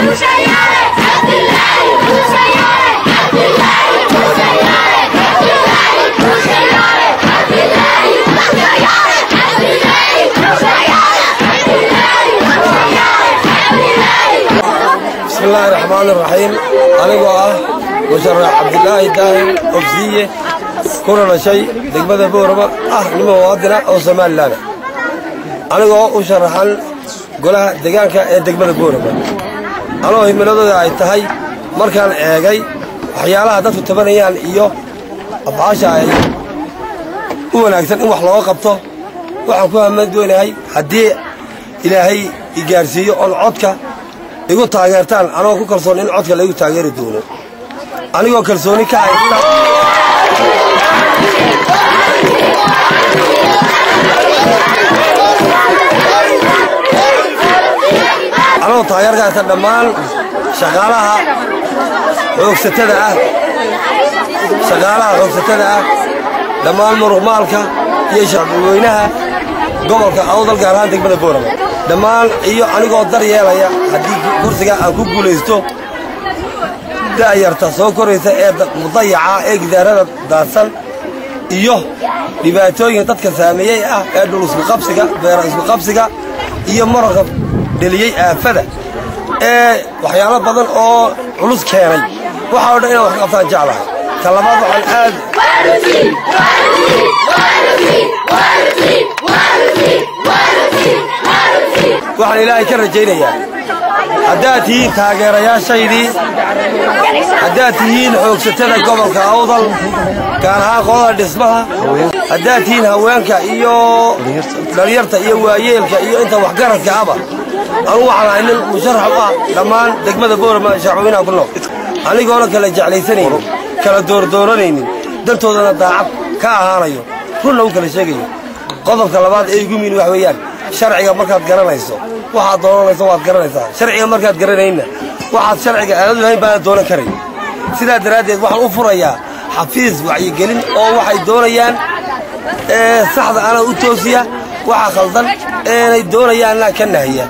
bismillaahi raxmaan iraxiim anigoo ah musharax cabdilaahi daahir ofsiye kuna dhashay degmada boorama ah nima muwaadina oo somalilan anigoo u sharaxan golaha deegaanka ee degmada boorama anoo himiladooda ay tahay markaan eegay waxyaalaha dadku tabanayaan iyo afcaasha ay u wanaagsan in wax looga qabto waxaan ku hamad weynahay haddii ilaahay i gaarsiiyo oon codka igu taageertaan anoo ku kalsoon in codka laygu taageeri doono anigoo kalsooni ka haysta anoo taageer ka haysta dhammaan shaqaalaha xoogsatada ah shaqaalaha xoogsatada ah dhammaan muruqmaalka iyo shacbweynaha gobolka awdal gaar ahaan degmada boorama dhammaan iyo anigoo dar yeelaya haddii kursiga aan ku guulaysto da'yarta soo koraysa ee mudayaca ee gidaarada daadsan iyo dhibaatooyinka dadka saameeyey ah ee dhul iskuqabsiga beera iskuqabsiga iyo mararka dheliyey aafada ee waxyaalo badan oo culus keenay waxaa o dhan inaan wax ka qabtaan jeclahay ta labaad waxaan aad waxaan ilaahay ka rajaynayaa haddaad tihiin taageerayaashaydii haddaad tihiin xoogsatada gobolka awdal gaar ahaan qolada dhismaha haddaad tihiin haweenka iyo dhalinyarta iyo waayeelka iyo inta waxgaradka aba anugu waxaan ahay nin musharax u ah dhammaan degmada boorama shacweynaha ku nool anigoona kala jeclaysanaynin kala doordooranaynin dantoodana daacad ka ahaanayo runna u kala sheegayo qodobka labaad ee igu miin wax weeyaan sharciga markaad garanayso waxaad doonanayso waad garanaysaa sharciga markaad garanaynna waxaad sharciga aanad lahayn baanad doonan karayn sidaa daraaddeed waxaan u furayaa xafiis wacyigelin oo waxay doonayaan saxda ana u toosiya waxa khaldan eenay doonayaanna ka nahiya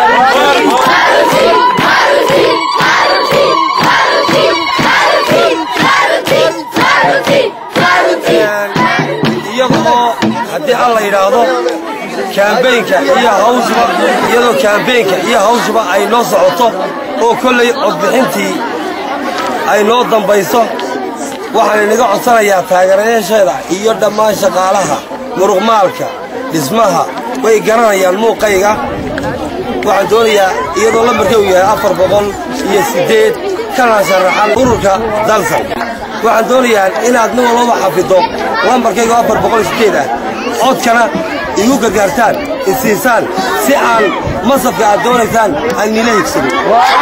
iyadoo haddii alla yidhaahdo kaambeynka iyo hawshuba iyadoo kaambeynka iyo hawshuba ay noo socoto oo kollay codbixintii ay noo dambayso waxaan inaga codsanayaa taageerayaasheeda iyo dhammaan shaqaalaha muruqmaalka dhismaha way garanayaan muuqayga waxaan doonayaa iyadoo lambarka uu yahay afar boqol iyo siddeed kana sharaxan ururka dalsan waxaan doonayaa inaad nin walbaba xafiddo lambarkayga afar boqol iyo siddeed ah codkana igu gargaartaan isiisaan si aan masabka aad doonaysaan aan nila higsanin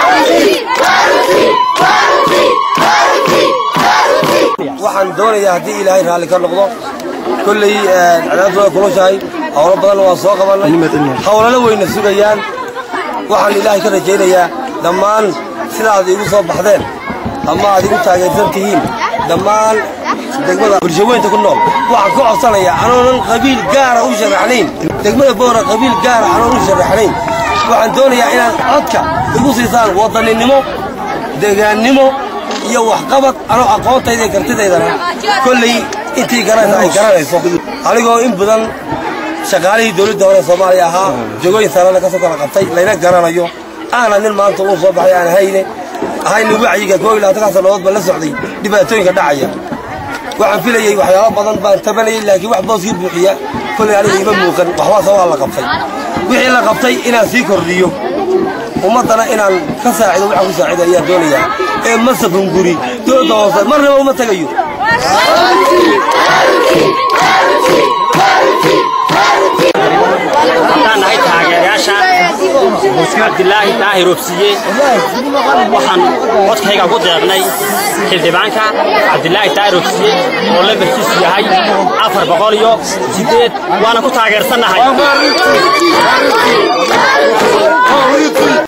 waxaan doonayaa haddii ilaahay raalli ka noqdo kolley cadaabtooda kulushahay howlo badanna waan soo qabannay howlalo weyna sugayaan waxaan ilaahay ka rajaynayaa dhammaan sidaad iigu soo baxdeen ama aad igu taageersan tihiin dhammaan degmada bulshaweynta ku nool waxaan ka codsanayaa anoonan qabiil gaara u sharaxnayn degmada boora qabiil gaara anoon u sharaxnayn waxaan doonayaa inaad codka igu siisaan wadaninimo deegaannimo iyo waxqabad anoo aqoontayda iyo kartidaydana kolley intii garanaysa ay garanayso anigoo in badan shaqaalihii dowladda hore soomaaliya ahaa jogooyin sarana ka soo kala qabtay layna garanayo aana nin maanta uu soo baxay aan hayne ahayna wacyiga koo iyo labaatan sannadood baan la socday dhibaatooyinka dhacaya waxaan filayey waxyaalo badan baan tabanayay laakiin wax booskii buuxiya kolley aniga iima muuqan waxbaase waa la qabtay wixii la qabtay inaan sii kordhiyo ummaddana inaan ka saacido waxaan ku saacida ayaan doonayaa ee masab hunguri dooda hoose marnaba uma tegayo haddaan nahay taageerayaasha cabdilaahi daahir obsiye waxaan codkayga ku deeqnay xildhibaanka cabdilaahi daahir obsiye oo lambarkiisu yahay afar boqol iyo siddeed waana ku taageersannahay